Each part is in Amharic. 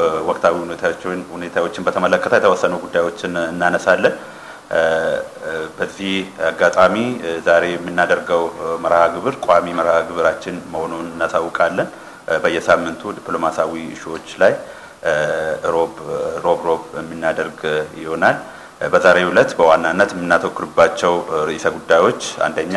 ወቅታዊ ሁኔታዎችን በተመለከተ የተወሰኑ ጉዳዮችን እናነሳለን። በዚህ አጋጣሚ ዛሬ የምናደርገው መርሃ ግብር ቋሚ መርሃ ግብራችን መሆኑን እናሳውቃለን። በየሳምንቱ ዲፕሎማሲያዊ ኢሹዎች ላይ ሮብ ሮብ ሮብ የምናደርግ ይሆናል። በዛሬው ዕለት በዋናነት የምናተኩርባቸው ርዕሰ ጉዳዮች አንደኛ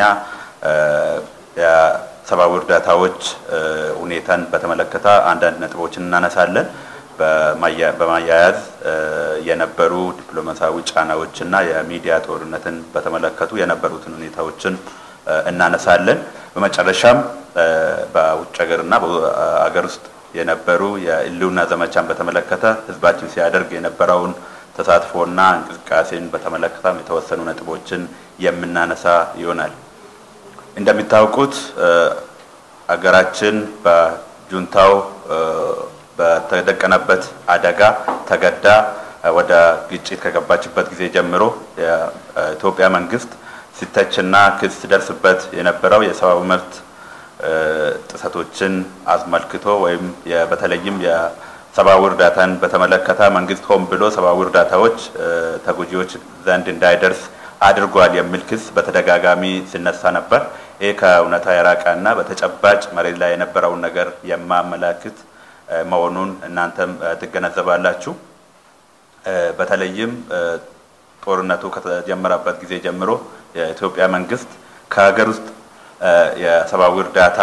የሰብአዊ እርዳታዎች ሁኔታን በተመለከተ አንዳንድ ነጥቦችን እናነሳለን። በማያያዝ የነበሩ ዲፕሎማሲያዊ ጫናዎችና የሚዲያ ጦርነትን በተመለከቱ የነበሩትን ሁኔታዎችን እናነሳለን። በመጨረሻም በውጭ ሀገርና በሀገር ውስጥ የነበሩ የህልውና ዘመቻን በተመለከተ ህዝባችን ሲያደርግ የነበረውን ተሳትፎና እንቅስቃሴን በተመለከተም የተወሰኑ ነጥቦችን የምናነሳ ይሆናል። እንደሚታወቁት አገራችን በጁንታው በተደቀነበት አደጋ ተገዳ ወደ ግጭት ከገባችበት ጊዜ ጀምሮ የኢትዮጵያ መንግስት ሲተችና ክስ ሲደርስበት የነበረው የሰብአዊ መብት ጥሰቶችን አስመልክቶ ወይም በተለይም የሰብአዊ እርዳታን በተመለከተ መንግስት ሆን ብሎ ሰብአዊ እርዳታዎች ተጎጂዎች ዘንድ እንዳይደርስ አድርጓል የሚል ክስ በተደጋጋሚ ሲነሳ ነበር። ይህ ከእውነታ የራቀና በተጨባጭ መሬት ላይ የነበረውን ነገር የማመላክት መሆኑን እናንተም ትገነዘባላችሁ። በተለይም ጦርነቱ ከተጀመረበት ጊዜ ጀምሮ የኢትዮጵያ መንግስት ከሀገር ውስጥ የሰብአዊ እርዳታ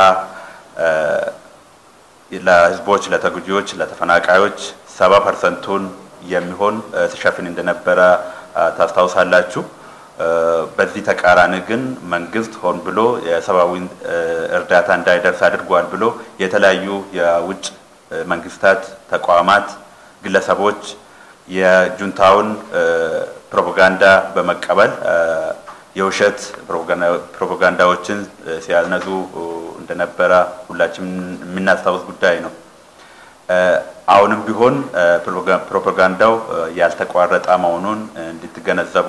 ለህዝቦች፣ ለተጎጂዎች፣ ለተፈናቃዮች ሰባ ፐርሰንቱን የሚሆን ሲሸፍን እንደነበረ ታስታውሳላችሁ። በዚህ ተቃራኒ ግን መንግስት ሆን ብሎ የሰብአዊ እርዳታ እንዳይደርስ አድርጓል ብሎ የተለያዩ የውጭ መንግስታት፣ ተቋማት፣ ግለሰቦች የጁንታውን ፕሮፓጋንዳ በመቀበል የውሸት ፕሮፓጋንዳዎችን ሲያነዙ እንደነበረ ሁላችን የምናስታውስ ጉዳይ ነው። አሁንም ቢሆን ፕሮፓጋንዳው ያልተቋረጠ መሆኑን እንድትገነዘቡ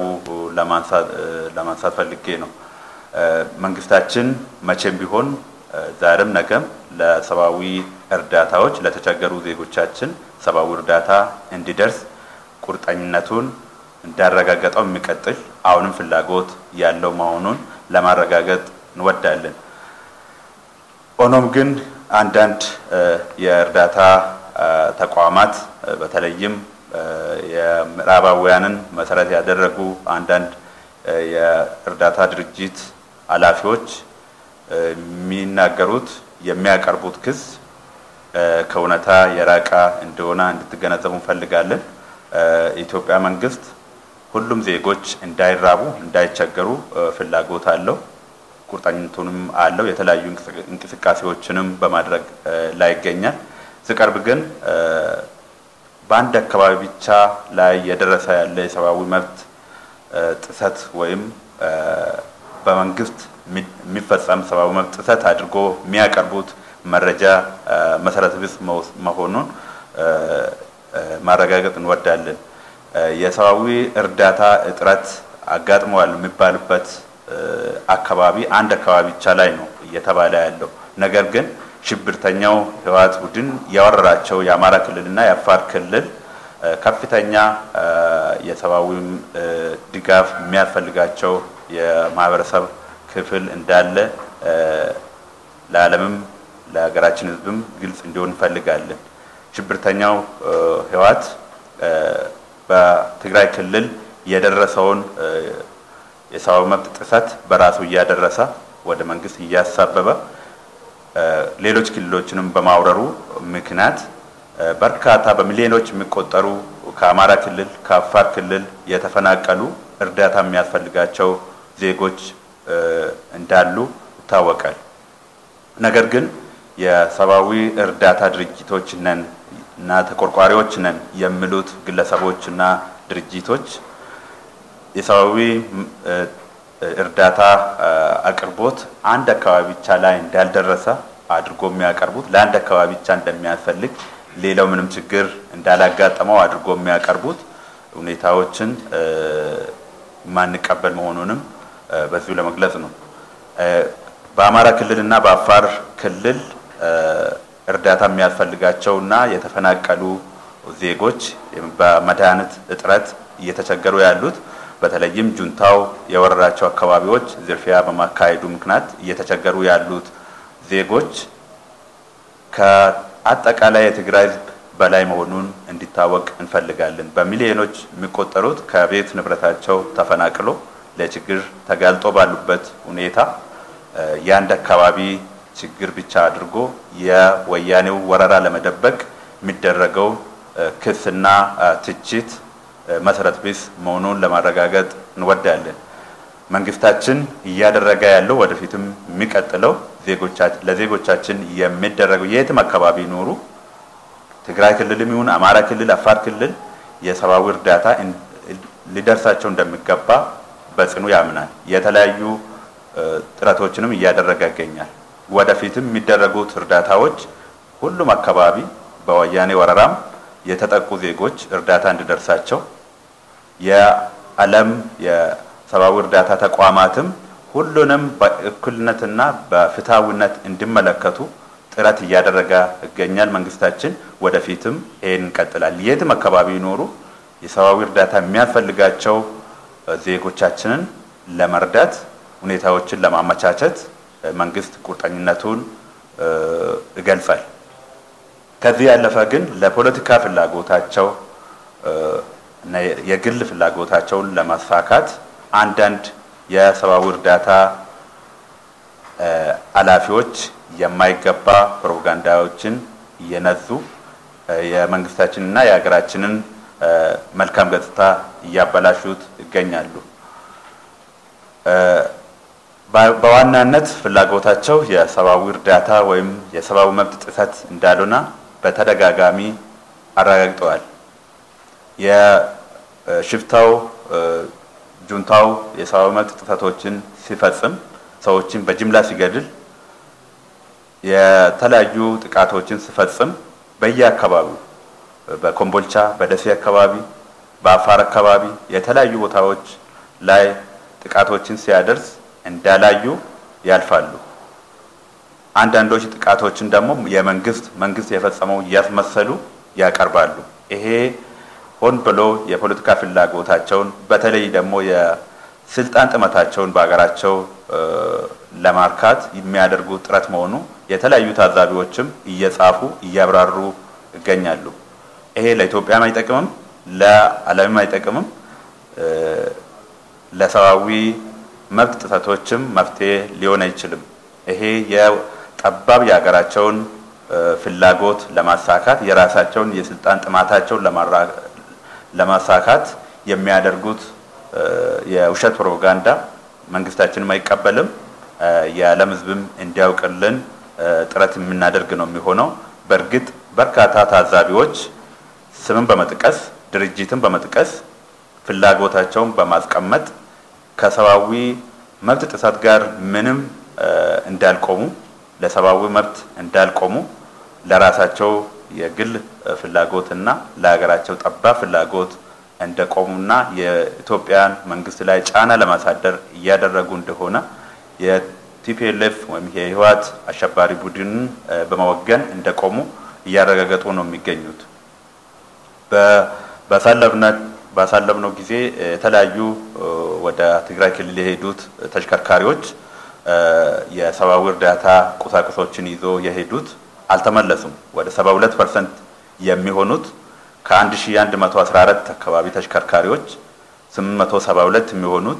ለማንሳት ፈልጌ ነው። መንግስታችን መቼም ቢሆን ዛሬም ነገም ለሰብአዊ እርዳታዎች ለተቸገሩ ዜጎቻችን ሰብአዊ እርዳታ እንዲደርስ ቁርጠኝነቱን እንዳረጋገጠው የሚቀጥል አሁንም ፍላጎት ያለው መሆኑን ለማረጋገጥ እንወዳለን። ሆኖም ግን አንዳንድ የእርዳታ ተቋማት በተለይም የምዕራባውያንን መሰረት ያደረጉ አንዳንድ የእርዳታ ድርጅት ኃላፊዎች የሚናገሩት የሚያቀርቡት ክስ ከእውነታ የራቀ እንደሆነ እንድትገነዘቡ እንፈልጋለን። የኢትዮጵያ መንግስት ሁሉም ዜጎች እንዳይራቡ፣ እንዳይቸገሩ ፍላጎት አለው፣ ቁርጠኝነቱንም አለው። የተለያዩ እንቅስቃሴዎችንም በማድረግ ላይ ይገኛል። ሲቀርብ ግን በአንድ አካባቢ ብቻ ላይ የደረሰ ያለ የሰብአዊ መብት ጥሰት ወይም በመንግስት የሚፈጸም ሰብአዊ መብት ጥሰት አድርጎ የሚያቀርቡት መረጃ መሰረተ ቢስ መሆኑን ማረጋገጥ እንወዳለን። የሰብአዊ እርዳታ እጥረት አጋጥመዋል የሚባልበት አካባቢ አንድ አካባቢ ብቻ ላይ ነው እየተባለ ያለው። ነገር ግን ሽብርተኛው ህወሓት ቡድን ያወረራቸው የአማራ ክልልና የአፋር ክልል ከፍተኛ የሰብአዊ ድጋፍ የሚያስፈልጋቸው የማህበረሰብ ክፍል እንዳለ ለዓለምም ለሀገራችን ህዝብም ግልጽ እንዲሆን እንፈልጋለን። ሽብርተኛው ህወሓት በትግራይ ክልል የደረሰውን የሰብአዊ መብት ጥሰት በራሱ እያደረሰ ወደ መንግስት እያሳበበ ሌሎች ክልሎችንም በማውረሩ ምክንያት በርካታ በሚሊዮኖች የሚቆጠሩ ከአማራ ክልል ከአፋር ክልል የተፈናቀሉ እርዳታ የሚያስፈልጋቸው ዜጎች እንዳሉ ይታወቃል። ነገር ግን የሰብአዊ እርዳታ ድርጅቶች ነን እና ተቆርቋሪዎች ነን የሚሉት ግለሰቦች እና ድርጅቶች የሰብአዊ እርዳታ አቅርቦት አንድ አካባቢ ብቻ ላይ እንዳልደረሰ አድርጎ የሚያቀርቡት ለአንድ አካባቢ ብቻ እንደሚያስፈልግ ሌላው ምንም ችግር እንዳላጋጠመው አድርጎ የሚያቀርቡት ሁኔታዎችን የማንቀበል መሆኑንም በዚሁ ለመግለጽ ነው። በአማራ ክልል እና በአፋር ክልል እርዳታ የሚያስፈልጋቸው እና የተፈናቀሉ ዜጎች በመድኃኒት እጥረት እየተቸገሩ ያሉት በተለይም ጁንታው የወረራቸው አካባቢዎች ዝርፊያ በማካሄዱ ምክንያት እየተቸገሩ ያሉት ዜጎች ከአጠቃላይ የትግራይ ሕዝብ በላይ መሆኑን እንዲታወቅ እንፈልጋለን። በሚሊዮኖች የሚቆጠሩት ከቤት ንብረታቸው ተፈናቅሎ ለችግር ተጋልጦ ባሉበት ሁኔታ የአንድ አካባቢ ችግር ብቻ አድርጎ የወያኔው ወረራ ለመደበቅ የሚደረገው ክስና ትችት መሰረት ቢስ መሆኑን ለማረጋገጥ እንወዳለን። መንግስታችን እያደረገ ያለው ወደፊትም የሚቀጥለው ለዜጎቻችን የሚደረገው የትም አካባቢ ኖሩ ትግራይ ክልልም ይሁን አማራ ክልል፣ አፋር ክልል የሰብአዊ እርዳታ ሊደርሳቸው እንደሚገባ በጽኑ ያምናል። የተለያዩ ጥረቶችንም እያደረገ ይገኛል። ወደፊትም የሚደረጉት እርዳታዎች ሁሉም አካባቢ በወያኔ ወረራም የተጠቁ ዜጎች እርዳታ እንዲደርሳቸው የዓለም የሰብአዊ እርዳታ ተቋማትም ሁሉንም በእኩልነትና በፍትሐዊነት እንዲመለከቱ ጥረት እያደረገ ይገኛል። መንግስታችን ወደፊትም ይሄን እንቀጥላል። የትም አካባቢ ይኖሩ የሰብአዊ እርዳታ የሚያስፈልጋቸው ዜጎቻችንን ለመርዳት ሁኔታዎችን ለማመቻቸት መንግስት ቁርጠኝነቱን ይገልጻል። ከዚህ ያለፈ ግን ለፖለቲካ ፍላጎታቸው የግል ፍላጎታቸውን ለማሳካት አንዳንድ የሰብአዊ እርዳታ ኃላፊዎች የማይገባ ፕሮፓጋንዳዎችን እየነዙ የመንግስታችንና የሀገራችንን መልካም ገጽታ እያበላሹት ይገኛሉ። በዋናነት ፍላጎታቸው የሰብአዊ እርዳታ ወይም የሰብአዊ መብት ጥሰት እንዳልሆነ በተደጋጋሚ አረጋግጠዋል። የሽፍታው ጁንታው የሰብአዊ መብት ጥሰቶችን ሲፈጽም ሰዎችን በጅምላ ሲገድል የተለያዩ ጥቃቶችን ሲፈጽም በየአካባቢው በኮምቦልቻ፣ በደሴ አካባቢ፣ በአፋር አካባቢ የተለያዩ ቦታዎች ላይ ጥቃቶችን ሲያደርስ እንዳላዩ ያልፋሉ። አንዳንዶች ጥቃቶችን ደግሞ የመንግስት መንግስት የፈጸመው እያስመሰሉ ያቀርባሉ። ይሄ ሆን ብሎ የፖለቲካ ፍላጎታቸውን በተለይ ደግሞ የስልጣን ጥመታቸውን በሀገራቸው ለማርካት የሚያደርጉት ጥረት መሆኑ የተለያዩ ታዛቢዎችም እየጻፉ እያብራሩ ይገኛሉ። ይሄ ለኢትዮጵያም አይጠቅምም፣ ለዓለምም አይጠቅምም። ለሰብአዊ መብት ጥሰቶችም መፍትሄ ሊሆን አይችልም። ይሄ የጠባብ የሀገራቸውን ፍላጎት ለማሳካት የራሳቸውን የስልጣን ጥማታቸውን ለማሳካት የሚያደርጉት የውሸት ፕሮፓጋንዳ መንግስታችንም አይቀበልም። የዓለም ሕዝብም እንዲያውቅልን ጥረት የምናደርግ ነው የሚሆነው። በእርግጥ በርካታ ታዛቢዎች ስምን በመጥቀስ ድርጅትን በመጥቀስ ፍላጎታቸውን በማስቀመጥ ከሰብአዊ መብት ጥሰት ጋር ምንም እንዳልቆሙ ለሰብአዊ መብት እንዳልቆሙ ለራሳቸው የግል ፍላጎትና ለሀገራቸው ጠባብ ፍላጎት እንደቆሙና የኢትዮጵያን መንግስት ላይ ጫና ለማሳደር እያደረጉ እንደሆነ የቲፒኤልኤፍ ወይም የህወሓት አሸባሪ ቡድንን በመወገን እንደቆሙ እያረጋገጡ ነው የሚገኙት። ባሳለፍነው ጊዜ የተለያዩ ወደ ትግራይ ክልል የሄዱት ተሽከርካሪዎች የሰብአዊ እርዳታ ቁሳቁሶችን ይዞ የሄዱት አልተመለሱም። ወደ 72 ፐርሰንት የሚሆኑት ከ1114 አካባቢ ተሽከርካሪዎች 872 የሚሆኑት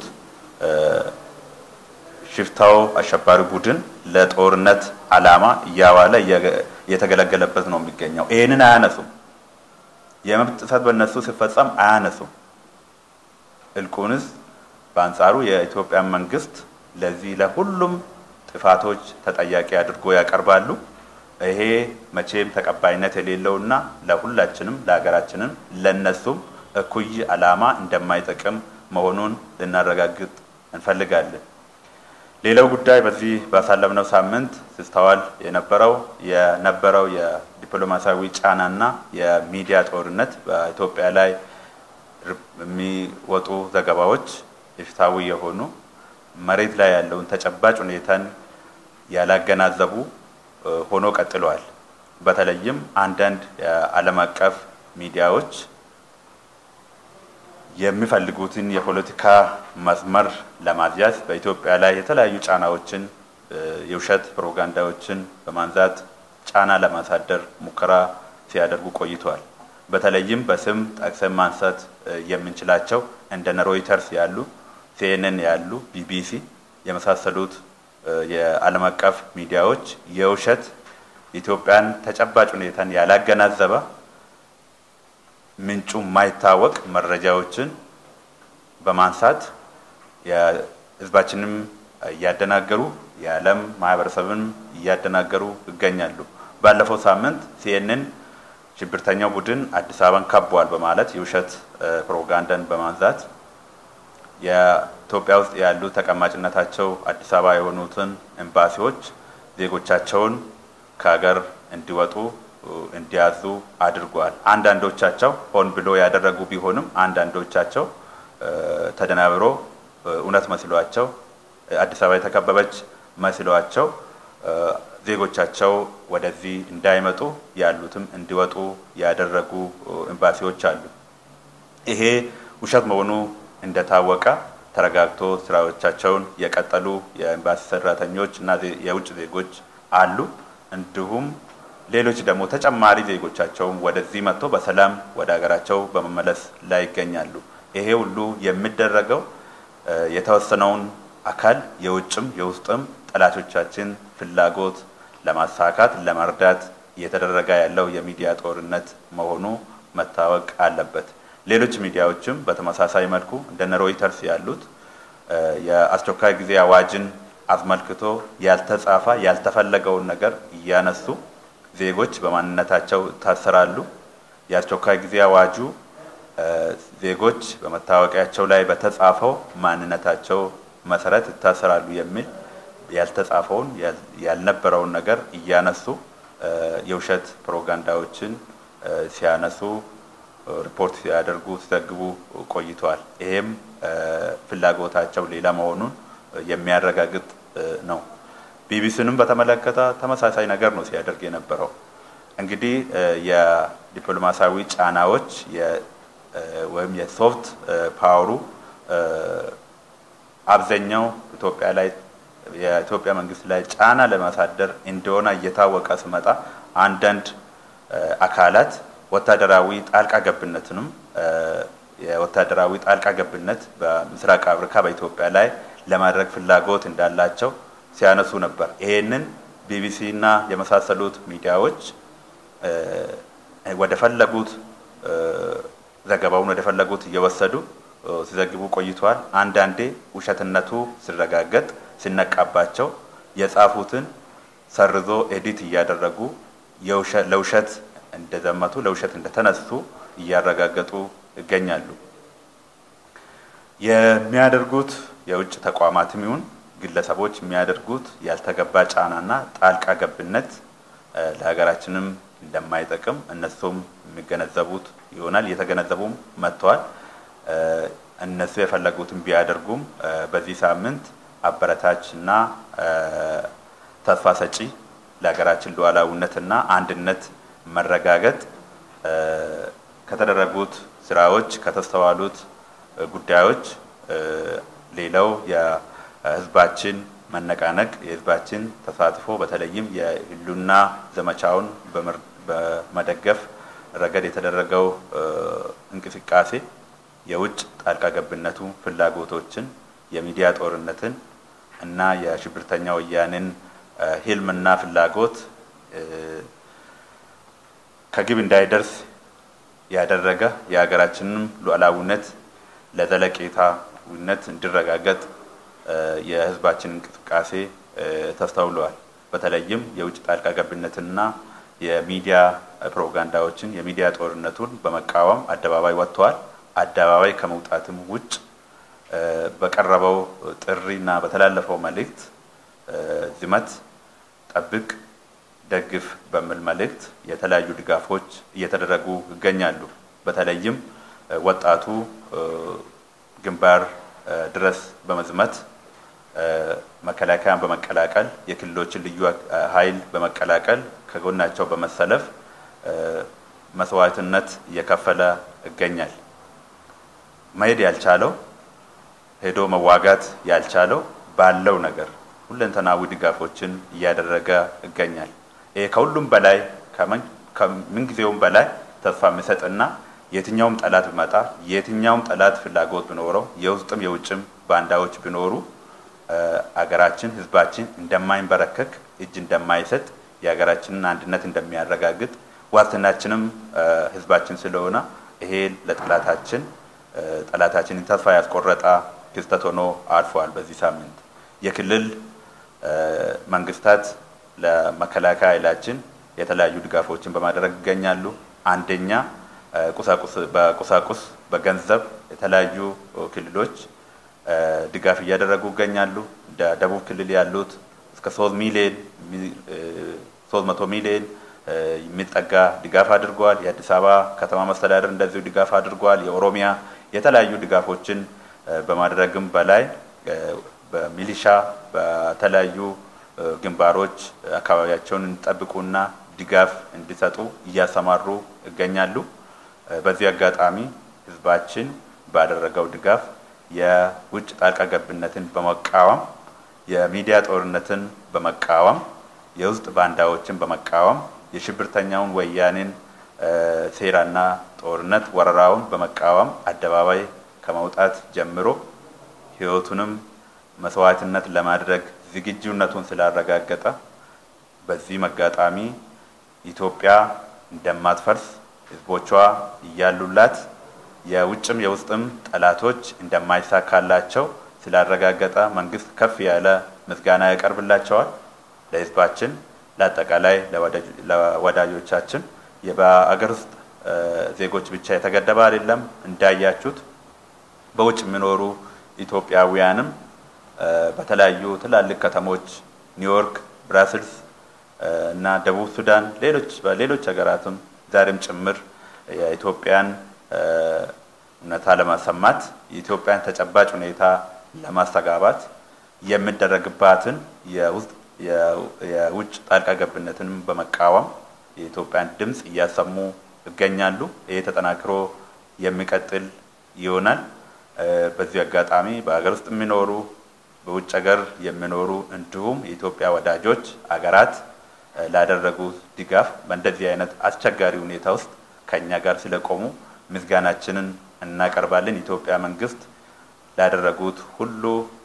ሽፍታው አሸባሪ ቡድን ለጦርነት ዓላማ እያዋለ እየተገለገለበት ነው የሚገኘው። ይህንን አያነሱም። የመብት ጥሰት በእነሱ ሲፈጸም አያነሱም። እልቁንስ በአንጻሩ የኢትዮጵያ መንግስት ለዚህ ለሁሉም ጥፋቶች ተጠያቂ አድርጎ ያቀርባሉ። ይሄ መቼም ተቀባይነት የሌለውና ለሁላችንም ለሀገራችንም ለነሱም እኩይ ዓላማ እንደማይጠቅም መሆኑን ልናረጋግጥ እንፈልጋለን። ሌላው ጉዳይ በዚህ ባሳለፍነው ሳምንት ሲስተዋል የነበረው የነበረው የዲፕሎማሲያዊ ጫናና የሚዲያ ጦርነት በኢትዮጵያ ላይ የሚወጡ ዘገባዎች ኢፍትሐዊ የሆኑ መሬት ላይ ያለውን ተጨባጭ ሁኔታን ያላገናዘቡ ሆኖ ቀጥለዋል። በተለይም አንዳንድ የዓለም አቀፍ ሚዲያዎች የሚፈልጉትን የፖለቲካ መስመር ለማስያዝ በኢትዮጵያ ላይ የተለያዩ ጫናዎችን የውሸት ፕሮፓጋንዳዎችን በማንዛት ጫና ለማሳደር ሙከራ ሲያደርጉ ቆይተዋል። በተለይም በስም ጠቅሰን ማንሳት የምንችላቸው እንደነ ሮይተርስ ያሉ፣ ሲኤንኤን ያሉ፣ ቢቢሲ የመሳሰሉት የዓለም አቀፍ ሚዲያዎች የውሸት ኢትዮጵያን ተጨባጭ ሁኔታን ያላገናዘበ ምንጩ የማይታወቅ መረጃዎችን በማንሳት የሕዝባችንም እያደናገሩ የዓለም ማህበረሰብን እያደናገሩ ይገኛሉ። ባለፈው ሳምንት ሲኤንኤን ሽብርተኛው ቡድን አዲስ አበባን ከቧል በማለት የውሸት ፕሮፓጋንዳን በማንዛት የኢትዮጵያ ውስጥ ያሉ ተቀማጭነታቸው አዲስ አበባ የሆኑትን ኤምባሲዎች ዜጎቻቸውን ከሀገር እንዲወጡ እንዲያዙ አድርጓል። አንዳንዶቻቸው ሆን ብሎ ያደረጉ ቢሆንም አንዳንዶቻቸው ተደናብሮ እውነት መስሏቸው አዲስ አበባ የተከበበች መስሏቸው ዜጎቻቸው ወደዚህ እንዳይመጡ ያሉትም እንዲወጡ ያደረጉ ኤምባሲዎች አሉ። ይሄ ውሸት መሆኑ እንደታወቀ ተረጋግቶ ስራዎቻቸውን የቀጠሉ የኤምባሲ ሰራተኞች እና የውጭ ዜጎች አሉ። እንዲሁም ሌሎች ደግሞ ተጨማሪ ዜጎቻቸውም ወደዚህ መጥቶ በሰላም ወደ ሀገራቸው በመመለስ ላይ ይገኛሉ። ይሄ ሁሉ የሚደረገው የተወሰነውን አካል የውጭም የውስጥም ጠላቶቻችን ፍላጎት ለማሳካት ለመርዳት እየተደረገ ያለው የሚዲያ ጦርነት መሆኑ መታወቅ አለበት። ሌሎች ሚዲያዎችም በተመሳሳይ መልኩ እንደነ ሮይተርስ ያሉት የአስቸኳይ ጊዜ አዋጅን አስመልክቶ ያልተጻፈ ያልተፈለገውን ነገር እያነሱ ዜጎች በማንነታቸው ይታሰራሉ። የአስቸኳይ ጊዜ አዋጁ ዜጎች በመታወቂያቸው ላይ በተጻፈው ማንነታቸው መሰረት ይታሰራሉ የሚል ያልተጻፈውን ያልነበረውን ነገር እያነሱ የውሸት ፕሮፓጋንዳዎችን ሲያነሱ ሪፖርት ሲያደርጉ ሲዘግቡ ቆይተዋል። ይሄም ፍላጎታቸው ሌላ መሆኑን የሚያረጋግጥ ነው። ቢቢሲንም በተመለከተ ተመሳሳይ ነገር ነው ሲያደርግ የነበረው። እንግዲህ የዲፕሎማሲያዊ ጫናዎች ወይም የሶፍት ፓወሩ አብዛኛው ኢትዮጵያ ላይ የኢትዮጵያ መንግስት ላይ ጫና ለማሳደር እንደሆነ እየታወቀ ስመጣ አንዳንድ አካላት ወታደራዊ ጣልቃ ገብነትንም የወታደራዊ ጣልቃ ገብነት በምስራቅ አፍሪካ በኢትዮጵያ ላይ ለማድረግ ፍላጎት እንዳላቸው ሲያነሱ ነበር። ይሄንን ቢቢሲ እና የመሳሰሉት ሚዲያዎች ወደ ፈለጉት ዘገባውን ወደ ፈለጉት እየወሰዱ ሲዘግቡ ቆይተዋል። አንዳንዴ ውሸትነቱ ሲረጋገጥ ሲነቃባቸው የጻፉትን ሰርዞ ኤዲት እያደረጉ ለውሸት እንደዘመቱ ለውሸት እንደተነሱ እያረጋገጡ ይገኛሉ። የሚያደርጉት የውጭ ተቋማትም ይሁን ግለሰቦች የሚያደርጉት ያልተገባ ጫናና ጣልቃ ገብነት ለሀገራችንም እንደማይጠቅም እነሱም የሚገነዘቡት ይሆናል። እየተገነዘቡም መጥተዋል። እነሱ የፈለጉትን ቢያደርጉም በዚህ ሳምንት አበረታች እና ተስፋ ሰጪ ለሀገራችን ሉዓላዊነትና አንድነት መረጋገጥ ከተደረጉት ስራዎች ከተስተዋሉት ጉዳዮች ሌላው የህዝባችን መነቃነቅ የህዝባችን ተሳትፎ በተለይም የህልውና ዘመቻውን በመደገፍ ረገድ የተደረገው እንቅስቃሴ የውጭ ጣልቃ ገብነቱ ፍላጎቶችን፣ የሚዲያ ጦርነትን እና የሽብርተኛ ወያኔን ህልምና ፍላጎት ከግብ እንዳይደርስ ያደረገ የሀገራችንም ሉዓላዊነት ለዘለቄታዊነት እንዲረጋገጥ የህዝባችን እንቅስቃሴ ተስተውለዋል። በተለይም የውጭ ጣልቃ ገብነትና የሚዲያ ፕሮፓጋንዳዎችን የሚዲያ ጦርነቱን በመቃወም አደባባይ ወጥተዋል። አደባባይ ከመውጣትም ውጭ በቀረበው ጥሪና በተላለፈው መልእክት ዝመት፣ ጠብቅ፣ ደግፍ በሚል መልእክት የተለያዩ ድጋፎች እየተደረጉ ይገኛሉ። በተለይም ወጣቱ ግንባር ድረስ በመዝመት መከላከያን በመቀላቀል የክልሎችን ልዩ ኃይል በመቀላቀል ከጎናቸው በመሰለፍ መስዋዕትነት እየከፈለ ይገኛል። መሄድ ያልቻለው ሄዶ መዋጋት ያልቻለው ባለው ነገር ሁለንተናዊ ድጋፎችን እያደረገ ይገኛል። ይሄ ከሁሉም በላይ ከምንጊዜውም በላይ ተስፋ የሚሰጥና የትኛውም ጠላት ቢመጣ የትኛውም ጠላት ፍላጎት ቢኖረው የውስጥም የውጭም ባንዳዎች ቢኖሩ አገራችን ሕዝባችን እንደማይንበረከክ እጅ እንደማይሰጥ የሀገራችንን አንድነት እንደሚያረጋግጥ ዋስትናችንም ሕዝባችን ስለሆነ ይሄ ለጠላታችን ጠላታችንን ተስፋ ያስቆረጠ ክስተት ሆኖ አልፏል። በዚህ ሳምንት የክልል መንግስታት ለመከላከያ ኃይላችን የተለያዩ ድጋፎችን በማድረግ ይገኛሉ። አንደኛ ቁሳቁስ በቁሳቁስ በገንዘብ የተለያዩ ክልሎች ድጋፍ እያደረጉ ይገኛሉ። እንደ ደቡብ ክልል ያሉት እስከ ሶስት ሚሊዮን ሶስት መቶ ሚሊዮን የሚጠጋ ድጋፍ አድርጓል። የአዲስ አበባ ከተማ መስተዳደር እንደዚሁ ድጋፍ አድርጓል። የኦሮሚያ የተለያዩ ድጋፎችን በማድረግም በላይ በሚሊሻ በተለያዩ ግንባሮች አካባቢያቸውን እንዲጠብቁና ድጋፍ እንዲሰጡ እያሰማሩ ይገኛሉ። በዚህ አጋጣሚ ህዝባችን ባደረገው ድጋፍ የውጭ ጣልቃ ገብነትን በመቃወም የሚዲያ ጦርነትን በመቃወም የውስጥ ባንዳዎችን በመቃወም የሽብርተኛውን ወያኔን ሴራና ጦርነት ወረራውን በመቃወም አደባባይ ከመውጣት ጀምሮ ህይወቱንም መስዋዕትነት ለማድረግ ዝግጁነቱን ስላረጋገጠ በዚህ መጋጣሚ ኢትዮጵያ እንደማትፈርስ ህዝቦቿ እያሉላት የውጭም የውስጥም ጠላቶች እንደማይሳካላቸው ስላረጋገጠ መንግስት ከፍ ያለ ምስጋና ያቀርብላቸዋል። ለህዝባችን፣ ለአጠቃላይ ለወዳጆቻችን በአገር ውስጥ ዜጎች ብቻ የተገደበ አይደለም። እንዳያችሁት በውጭ የሚኖሩ ኢትዮጵያውያንም በተለያዩ ትላልቅ ከተሞች ኒውዮርክ፣ ብራስልስ እና ደቡብ ሱዳን ሌሎች በሌሎች ሀገራትም ዛሬም ጭምር የኢትዮጵያን እውነታ ለማሰማት የኢትዮጵያን ተጨባጭ ሁኔታ ለማስተጋባት የሚደረግባትን የውጭ ጣልቃ ገብነትንም በመቃወም የኢትዮጵያን ድምፅ እያሰሙ ይገኛሉ። ይህ ተጠናክሮ የሚቀጥል ይሆናል። በዚህ አጋጣሚ በሀገር ውስጥ የሚኖሩ በውጭ ሀገር የሚኖሩ እንዲሁም የኢትዮጵያ ወዳጆች አገራት ላደረጉ ድጋፍ በእንደዚህ አይነት አስቸጋሪ ሁኔታ ውስጥ ከእኛ ጋር ስለቆሙ ምስጋናችንን እናቀርባለን። የኢትዮጵያ መንግስት ላደረጉት ሁሉ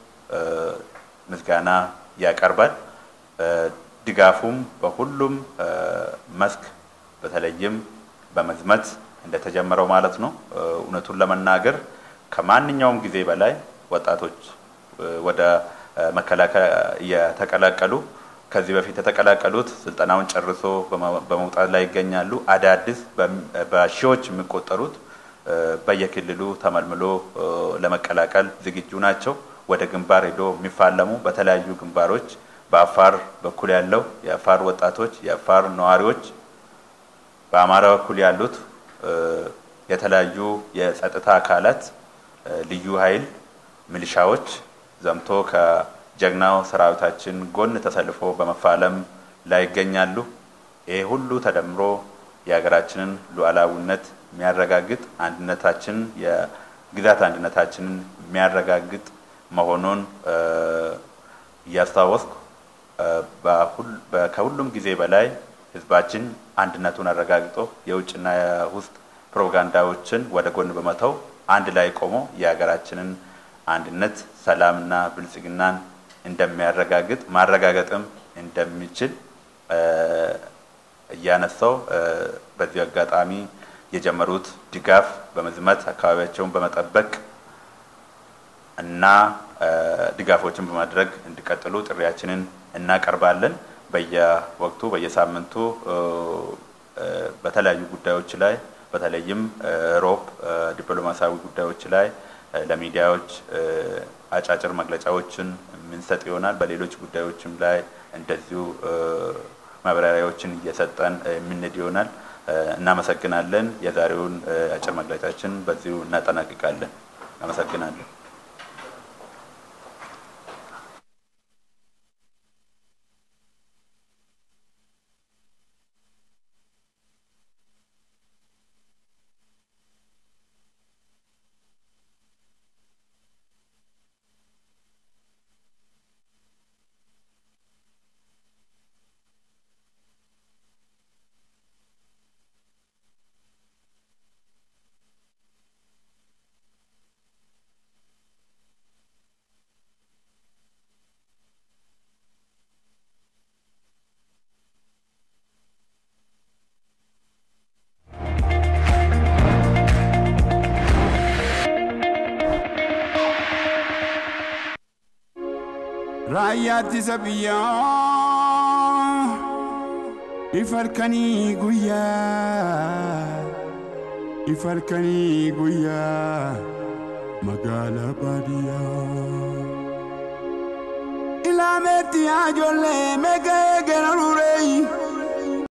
ምስጋና ያቀርባል። ድጋፉም በሁሉም መስክ በተለይም በመዝመት እንደተጀመረው ማለት ነው። እውነቱን ለመናገር ከማንኛውም ጊዜ በላይ ወጣቶች ወደ መከላከያ እየተቀላቀሉ ከዚህ በፊት የተቀላቀሉት ስልጠናውን ጨርሶ በመውጣት ላይ ይገኛሉ። አዳዲስ በሺዎች የሚቆጠሩት በየክልሉ ተመልምሎ ለመቀላቀል ዝግጁ ናቸው። ወደ ግንባር ሄዶ የሚፋለሙ በተለያዩ ግንባሮች በአፋር በኩል ያለው የአፋር ወጣቶች፣ የአፋር ነዋሪዎች፣ በአማራ በኩል ያሉት የተለያዩ የጸጥታ አካላት፣ ልዩ ኃይል፣ ሚሊሻዎች ዘምቶ ከጀግናው ሰራዊታችን ጎን ተሰልፎ በመፋለም ላይ ይገኛሉ። ይህ ሁሉ ተደምሮ የሀገራችንን ሉዓላዊነት የሚያረጋግጥ አንድነታችን የግዛት አንድነታችንን የሚያረጋግጥ መሆኑን እያስታወስኩ ከሁሉም ጊዜ በላይ ህዝባችን አንድነቱን አረጋግጦ የውጭና የውስጥ ፕሮፓጋንዳዎችን ወደ ጎን በመተው አንድ ላይ ቆሞ የሀገራችንን አንድነት ሰላምና ብልጽግናን እንደሚያረጋግጥ ማረጋገጥም እንደሚችል እያነሳው በዚህ አጋጣሚ የጀመሩት ድጋፍ በመዝመት አካባቢያቸውን በመጠበቅ እና ድጋፎችን በማድረግ እንዲቀጥሉ ጥሪያችንን እናቀርባለን። በየወቅቱ በየሳምንቱ በተለያዩ ጉዳዮች ላይ በተለይም ሮብ ዲፕሎማሲያዊ ጉዳዮች ላይ ለሚዲያዎች አጫጭር መግለጫዎችን የምንሰጥ ይሆናል። በሌሎች ጉዳዮችም ላይ እንደዚሁ ማብራሪያዎችን እየሰጠን የምንሄድ ይሆናል። እናመሰግናለን። የዛሬውን አጭር መግለጫችን በዚሁ እናጠናቅቃለን። አመሰግናለን። raayyaa ittisa biyyaa ifarkanii guyyaa ifarkanii guyyaa magaalaa baadiyyaa. Ilaameetti yaa ijoollee meeqa eegala ruuree